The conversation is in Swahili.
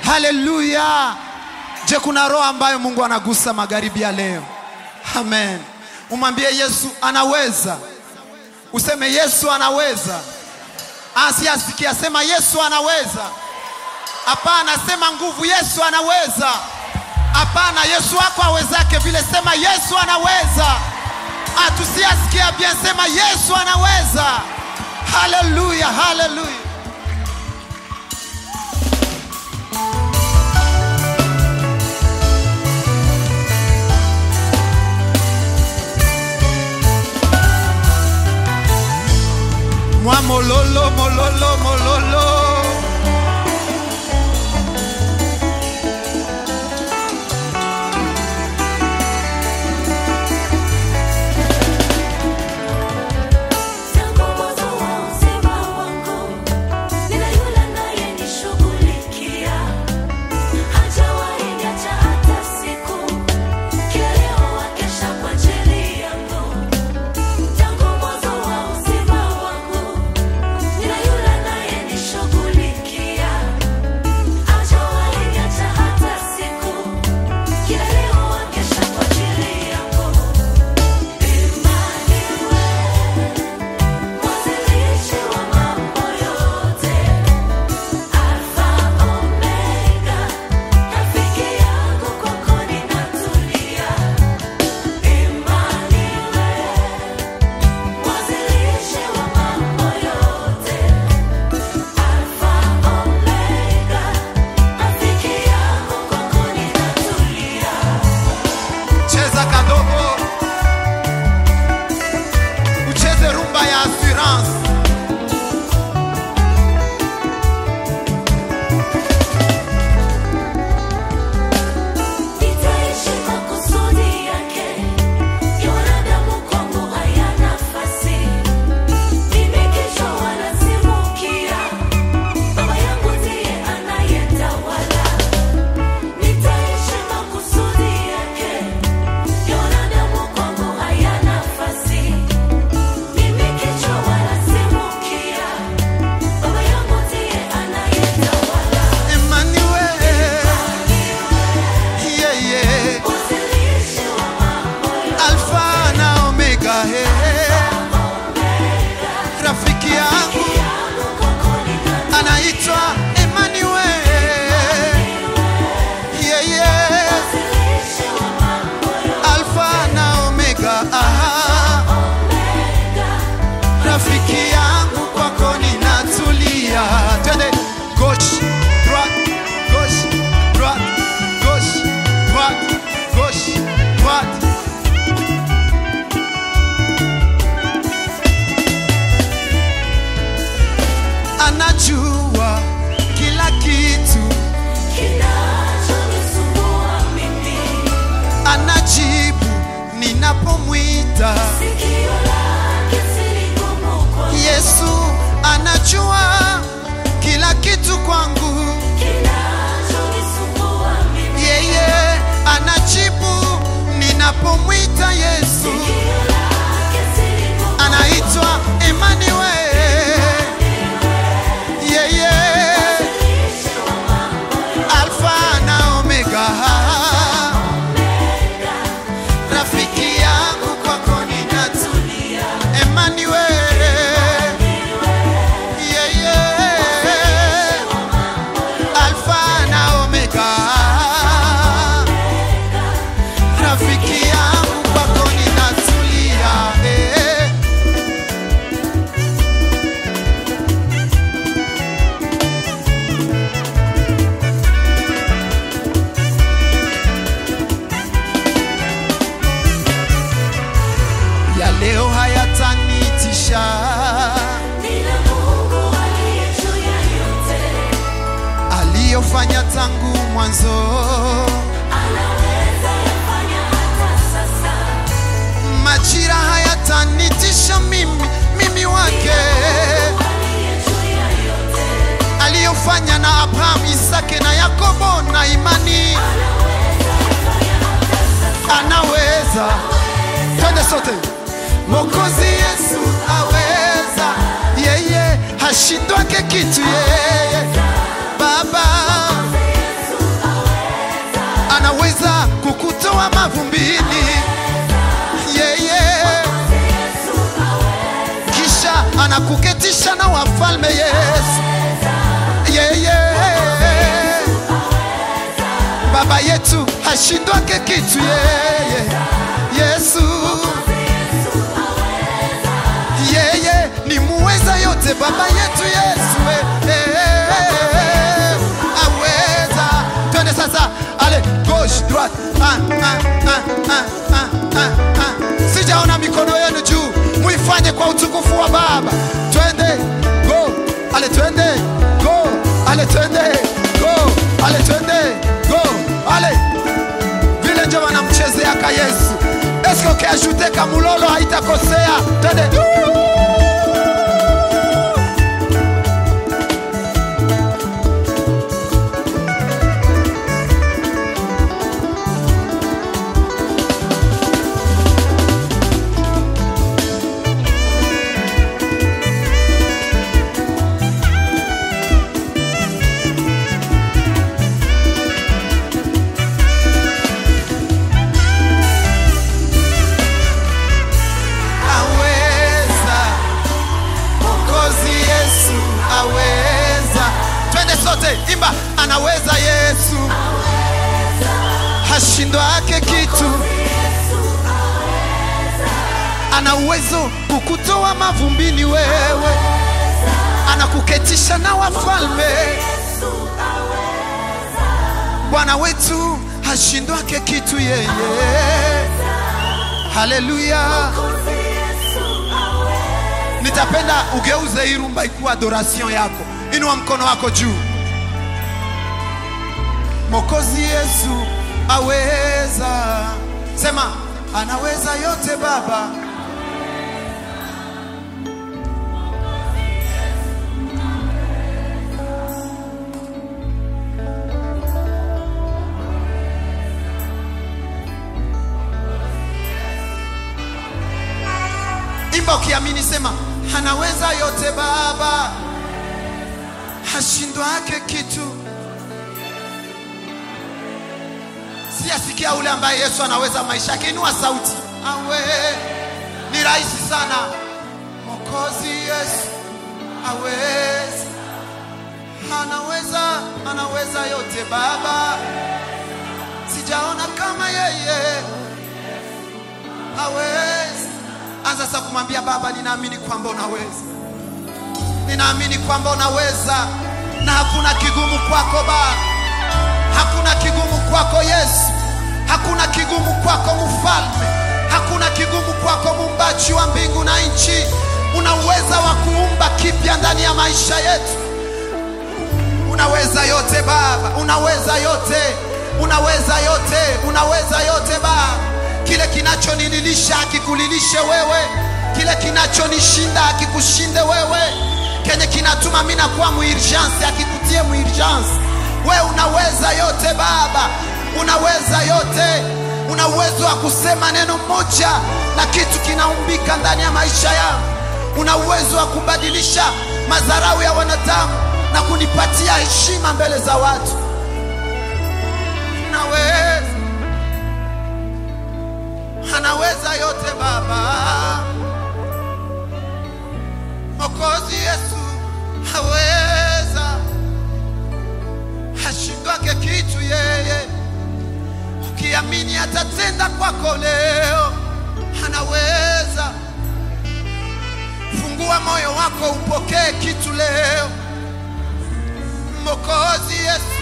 Haleluya! Je, kuna roho ambayo Mungu anagusa magharibi ya leo? Amen. Umwambie Yesu anaweza, useme Yesu anaweza. Asiasikia sema Yesu anaweza. Hapana, sema nguvu, Yesu anaweza. Hapana, Yesu wako awezake vile, sema Yesu anaweza. Atusiasikia bien, sema Yesu anaweza. Haleluya, haleluya. Mwa mololo, mololo, mololo. Tangu mwanzo wa uzima wangu, nina yule anayenishughulikia. Hajawahi niacha hata siku, kila leo akesha kwa ajili yangu. Tangu mwanzo wa uzima wangu, nina yule anayenishughulikia. Hajawahi niacha hata siku, kila leo akesha kwa ajili yangu. Emmanuel Mwanzilishi wa mambo yote, Alfa Omega, rafiki yangu kwako ninatulia. Emmanuel, mwanzilishi wa mambo yote, Alfa Omega, rafiki yangu kwako ninatulia. Cheza kadogo, ucheze rumba ya assurance. Nitaishi kwa kusudi yake, ya wanadamu kwangu hayana nafasi. Mimi kichwa wala si mkia, Baba yangu ndiye anayetawala. Nitaishi kwa kusudi yake, ya wanadamu kwangu hayana nafasi. Mimi kichwa wala si mkia, Baba yangu ndiye anayetawala. Emmanuel, yeah, yeah. Mwanzilishi wa mambo yote. Alfa na Omega, hey. Rafiki yangu anaitwa Emmanuel, yeah, yeah. Alfa na Omega, aha. Rafiki yangu kwako ninatulia. Twende gauche, droite, gauche, droite, gauche, droite, gauche, droite. Anajua kila kitu, Kinachonisumbua mimi, anajibu ninapomwita. sikio lake si gumu kwangu. Yesu anajua kila kitu kwangu, Kinachonisumbua mimi, yeye anajibu ninapomwita. Yesu sikio lake si gumu anaitwa Emmanuel, yeye Mwanzilishi wa mambo yote, Alfa na Omega, rafiki yangu kwako ninatulia. Emmanuel, yeye Alfa na Omega, rafiki yangu kwako ninatulia. eh. ya leo hayatanitisha, nina Mungu aliye juu ya yote, aliyofanya tangu mwanzo. anaweza yafanya hata sasa. Majira hayatanitisha mimi, mimi wake, Aliye juu ya yote, aliyofanya na Abrahamu, Isake na Yakobo na imani, anaweza yafanya hata sasa. anaweza. Twende sote, Mwokozi Yesu aweza, yeye hashindwake kitu, yeye Baba kukutoa mavumbini yeye kisha anakuketisha na wafalme Yesu yeye baba yetu hashindwake kitu yeye Yesu yeye ni muweza yote baba yetu Yesu eh, eh, aweza twende sasa ale gauche droite ah, ah, ah, ah, ah, ah, ah. sijaona mikono yenu juu muifanye kwa utukufu wa baba twende go ale twende go ale twende go ale twende go ale vile njo wanamchezeaka Yesu eske ukiajute kamulolo haitakosea twende aweza Mwokozi Yesu aweza twende sote imba anaweza Yesu hashindwake kitu ana uwezo kukutoa mavumbini wewe anakuketisha na wafalme Bwana wetu hashindwake kitu yeye haleluya nitapenda ugeuze hii rumba ikuwa adoration yako inua mkono wako juu mokozi yesu aweza sema anaweza yote baba imba ukiamini sema anaweza yote baba hashindwake kitu siyasikia ule ambaye yesu anaweza maisha yake inua sauti awe ni rahisi sana mokozi yesu aweza anaweza anaweza yote baba sijaona kama yeye hawezi. Anza sasa kumwambia Baba, ninaamini kwamba unaweza, ninaamini kwamba unaweza, na hakuna kigumu kwako Baba, hakuna kigumu kwako Yesu, hakuna kigumu kwako Mfalme, hakuna kigumu kwako Muumbaji wa mbingu na nchi. Una uweza wa kuumba kipya ndani ya maisha yetu. Unaweza yote Baba, unaweza yote, unaweza yote, unaweza yote Baba. Kile kinachonililisha akikulilishe wewe, kile kinachonishinda akikushinde wewe, kenye kinatuma mimi nakuwa muurgence akikutie muurgence. Wewe unaweza yote Baba, unaweza yote, una uwezo wa kusema neno moja na kitu kinaumbika ndani ya maisha yangu. Una uwezo wa kubadilisha madharau ya wanadamu na kunipatia heshima mbele za watu. Unaweza, anaweza yote Baba. Mwokozi Yesu haweza, hashindwake kitu yeye. Ukiamini atatenda kwako leo, anaweza. Fungua moyo wako upokee kitu leo. Mwokozi Yesu